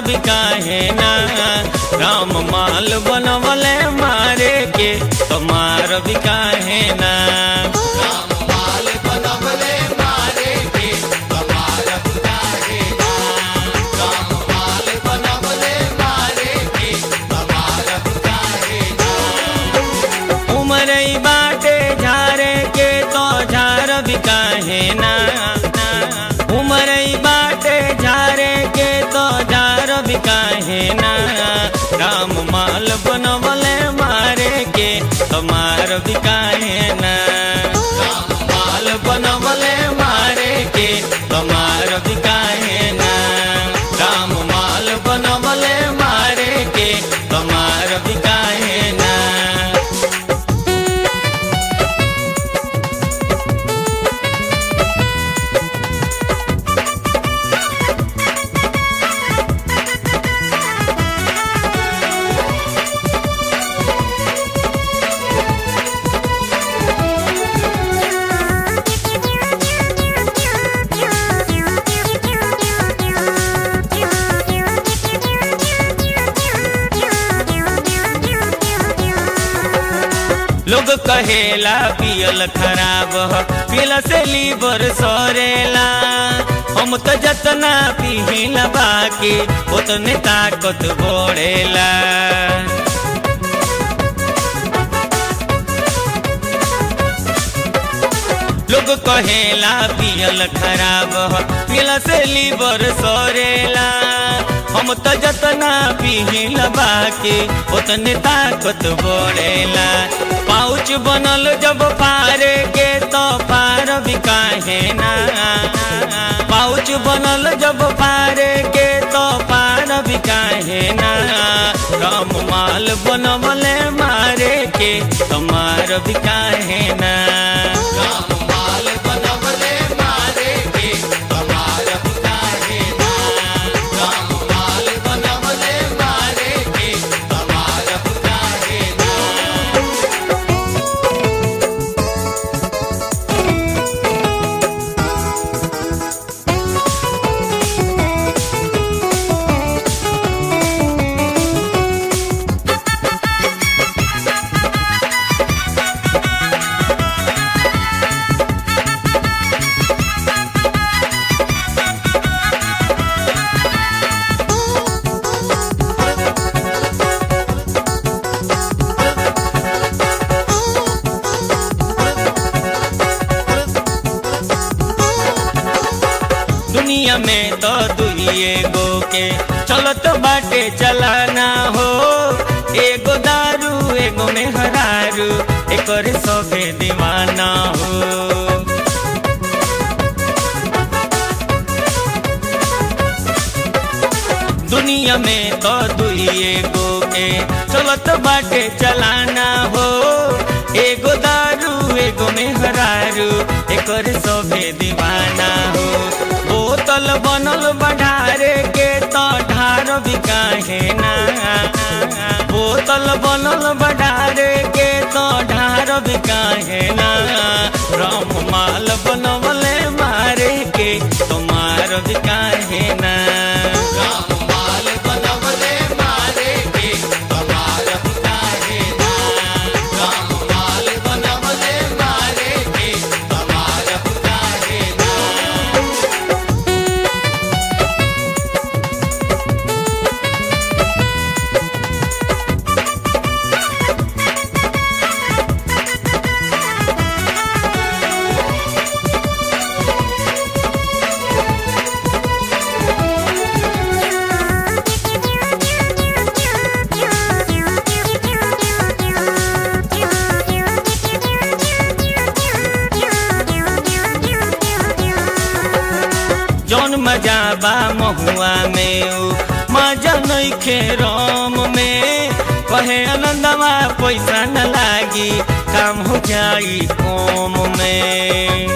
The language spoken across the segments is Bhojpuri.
भी काहे ना राम माल बनवले मारे के तुम्हार भी काहे ना उमर बाटे झारे के तो झार भी काहे ना उमर बाटे झारे के तो झार भी काहे ना राम माल बनवले मारे के तुम्हार भी काहे ना माल बनवले मारे के तुम्हार भी काहे ना राम माल बनवले मारे के तुम्हार भी काहे ना लोग कहेला पियल खराब ह पियला से लीवर सरेला हम तो जतना पिहिला बाकी उतने ताकत बढ़ेला लोग कहेला पियल खराब ह पियला से लीवर सरेला हम तो जतना पिहिला बाकी उतने ताकत बढ़ेला पाउच बनल जब पारे के तो पार भी काहे ना पाउच बनल जब पारे के तो पार भी काहे ना राम माल बनवले मारे के तुम्हार भी काहे ना राम माल बनवले मारे के तुम्हार भी काहे ना राम माल बनवले मारे के तुम्हार भी काहे ना दुनिया में तो दुइए गो के चलत बाटे चलाना हो एगो दारू एगो में हरारू एकर सभे दीवाना हो दुनिया में तो दुइए गो के चलत बाटे चलाना हो एगो दारू एगो में हरारू एकर सभे दीवाना हो बोतल बनल बढ़ारे के तो ढार भी काहे ना बोतल बनल बढ़ारे के तो ढार भी काहे ना राम माल बनवले मारे के तुम्हार भी काहे ना राम माल बनवले मारे के तुम्हार भी काहे ना राम माल बनवले मारे के तुम्हार भी काहे ना जौन मजा बा महुआ में उ मजा नइखे राम में कहे आनंदवा पैसा न लागी काम हो जाई कोम में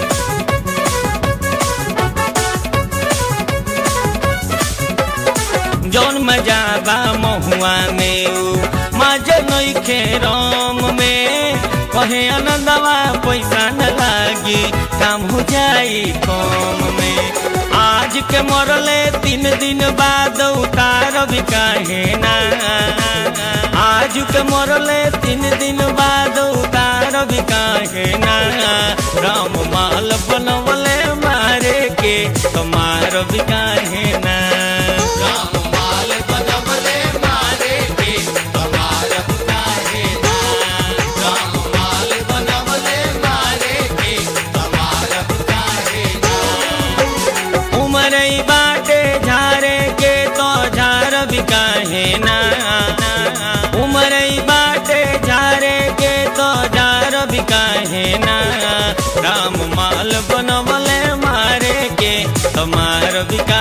जौन मजा बा महुआ में उ मजा नइखे राम में कहे आनंदवा पैसा न लागी काम हो जाई कम में आज के मरले तीन दिन बाद उतार भी काहे ना आज के मरले तीन दिन बाद उतार भी काहे ना राम माल बनवले मारे के तुम्हार भी काहे ना राम माल बनवले मारे के तुम्हार भी काहे ना राम माल बनवले मारे के तुम्हार भी काहे ना उमर बाटे झारे के तो झार भी काहे ना उमर बाटे झारे के तो झार भी काहे ना राम माल बनवले मारे के तुम्हार भी